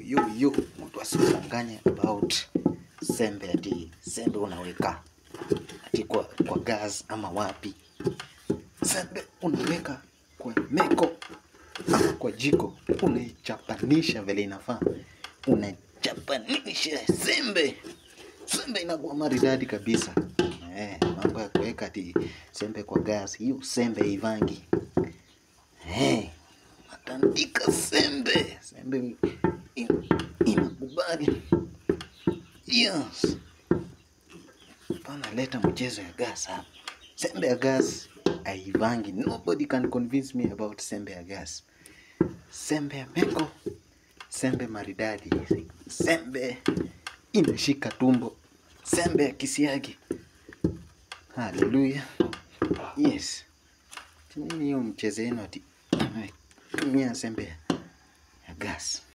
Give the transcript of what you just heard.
yo yo, mtu asikudanganye about sembe, ati sembe unaweka ati kwa, kwa gas ama wapi. Sembe unaweka kwa meko ama kwa jiko, unaichapanisha vile inafaa, unachapanisha sembe, sembe inakuwa maridadi kabisa. Eh, mambo ya kuweka ati sembe kwa gas, hiyo sembe ivangi. Eh, natandika sembe, sembe in- inakubali. Yes. Pana leta mchezo ya gas hapa. Sembe ya gas haivangi. Nobody can convince me about sembe ya gas. Sembe ya meko, sembe maridadi, sembe inashika tumbo, sembe ya kisiagi. Haleluya. Yes. Nini hiyo mchezo yenu ati tumia sembe ya gas?